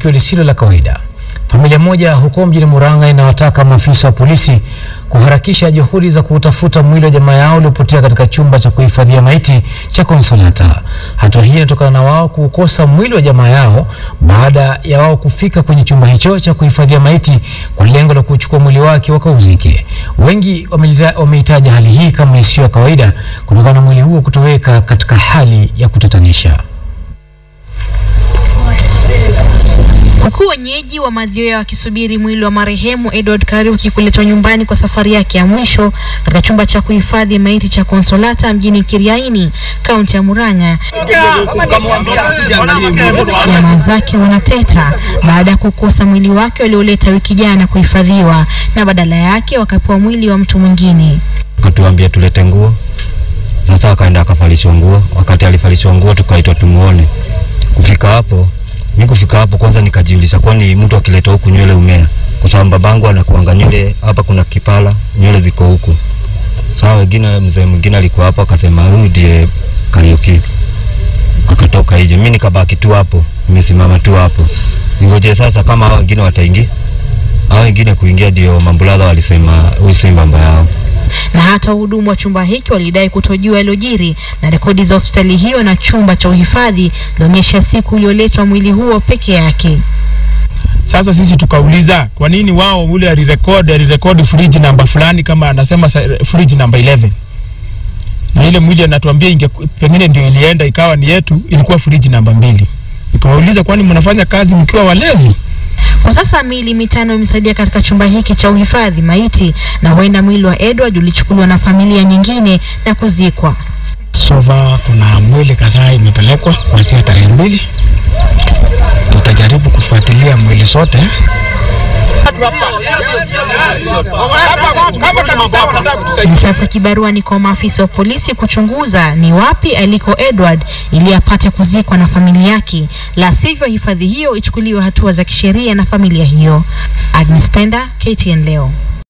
tukio lisilo la kawaida. Familia moja huko mjini Murang'a inawataka maafisa wa polisi kuharakisha juhudi za kuutafuta mwili wa jamaa yao uliopotea katika chumba cha kuhifadhia maiti cha Konsolata. Hatua hii inatokana na wao kuukosa mwili wa jamaa yao baada ya wao kufika kwenye chumba hicho cha kuhifadhia maiti kwa lengo la kuchukua mwili wake wakauzike. Wengi wamelita- wameitaja hali hii kama isiyo ya kawaida kutokana na mwili huo kutoweka katika hali ya kutatanisha. Huku wenyeji wa Mathioya wakisubiri mwili wa marehemu Edward Kariuki kuletwa nyumbani kwa safari yake ya mwisho katika chumba cha kuhifadhi maiti cha Konsolata mjini Kiriaini, kaunti ya Murang'a, jamaa zake wanateta baada ya kukosa mwili wake walioleta wiki jana kuhifadhiwa na badala yake wakapewa mwili wa mtu mwingine. akatuambia tulete nguo. Sasa akaenda akavalishwa nguo. Wakati alivalishwa nguo, tukaitwa tumuone. Kufika hapo, mi kufika hapo kwanza nikajiuliza, kwani mtu akileta huku nywele umea? Kwa sababu babangu anakuanga nywele hapa, kuna kipala, nywele ziko huku. Sawa, wengine, mzee mwingine alikuwa hapo akasema huyu ndiye Kariuki, akatoka nje. Mi nikabaki tu hapo, nimesimama tu hapo ningoje sasa kama hao wengine wataingia. Hao wengine kuingia, ndio mambuladha walisema huyu si mambo yao. na hata wahudumu wa chumba hiki walidai kutojua yaliyojiri, na rekodi za hospitali hiyo na chumba cha uhifadhi zilionyesha siku ulioletwa mwili huo peke yake. Sasa sisi tukauliza kwa nini wao ule alirekodi alirekodi fridge namba fulani kama anasema sa- fridge namba 11 na ile mwili anatuambia inge pengine ndio ilienda ikawa ni yetu, ilikuwa fridge namba mbili. Nikawauliza, kwani mnafanya kazi mkiwa walevi? Kwa sasa miili mitano imesaidia katika chumba hiki cha uhifadhi maiti, na huenda mwili wa Edward ulichukuliwa na familia nyingine na kuzikwa. Sova kuna mwili kadhaa imepelekwa kuanzia tarehe mbili. Tutajaribu kufuatilia mwili zote. Hivi sasa kibarua ni kwa maafisa wa polisi kuchunguza ni wapi aliko Edward ili apate kuzikwa na familia yake, la sivyo hifadhi hiyo ichukuliwe hatua za kisheria na familia hiyo. Agnes Penda, KTN leo.